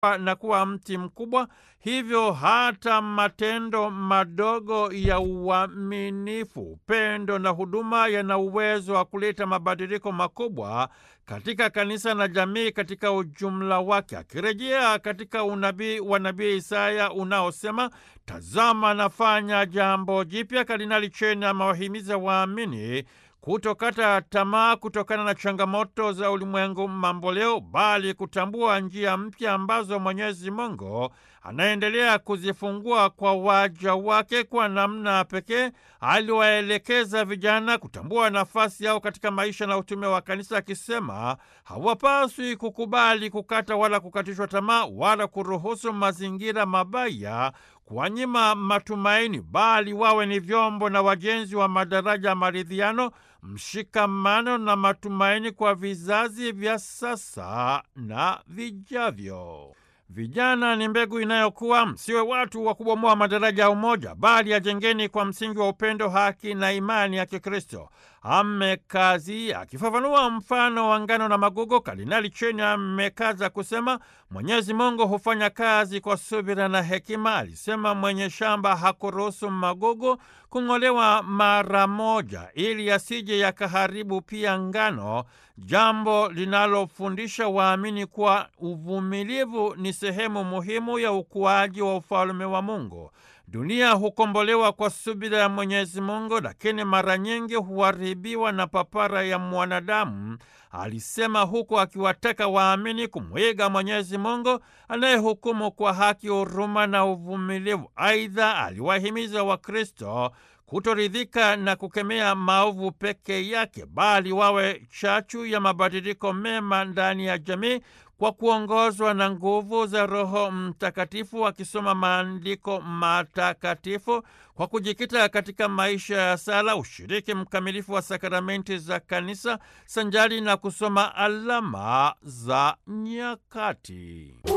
na kuwa mti mkubwa. Hivyo hata matendo madogo ya uaminifu, upendo na huduma yana uwezo wa kuleta mabadiliko makubwa katika kanisa na jamii katika ujumla wake. Akirejea katika unabii wa nabii Isaya unaosema tazama, nafanya jambo jipya, Kardinali Cheni amewahimiza waamini kutokata tamaa kutokana na changamoto za ulimwengu mamboleo, bali kutambua njia mpya ambazo Mwenyezi Mungu anaendelea kuzifungua kwa waja wake. Kwa namna pekee aliwaelekeza vijana kutambua nafasi yao katika maisha na utume wa kanisa, akisema hawapaswi kukubali kukata wala kukatishwa tamaa wala kuruhusu mazingira mabaya kuwanyima matumaini, bali wawe ni vyombo na wajenzi wa madaraja ya maridhiano, mshikamano na matumaini kwa vizazi vya sasa na vijavyo. Vijana ni mbegu inayokuwa. Msiwe watu wa kubomoa madaraja ya umoja, bali yajengeni kwa msingi wa upendo, haki na imani ya Kikristo. Amekazi akifafanua mfano wa ngano na magugu, Kardinali Cheni amekaza kusema Mwenyezi Mungu hufanya kazi kwa subira na hekima. Alisema mwenye shamba hakuruhusu magugu kung'olewa mara moja, ili yasije yakaharibu pia ngano, jambo linalofundisha waamini kuwa uvumilivu ni sehemu muhimu ya ukuaji wa ufalme wa Mungu. Dunia hukombolewa kwa subira ya Mwenyezi Mungu, lakini mara nyingi huharibiwa na papara ya mwanadamu, alisema, huku akiwataka waamini kumwiga Mwenyezi Mungu anayehukumu kwa haki, huruma na uvumilivu. Aidha, aliwahimiza Wakristo kutoridhika na kukemea maovu peke yake, bali wawe chachu ya mabadiliko mema ndani ya jamii kwa kuongozwa na nguvu za Roho Mtakatifu, wakisoma maandiko matakatifu kwa kujikita katika maisha ya sala, ushiriki mkamilifu wa sakramenti za Kanisa sanjari na kusoma alama za nyakati.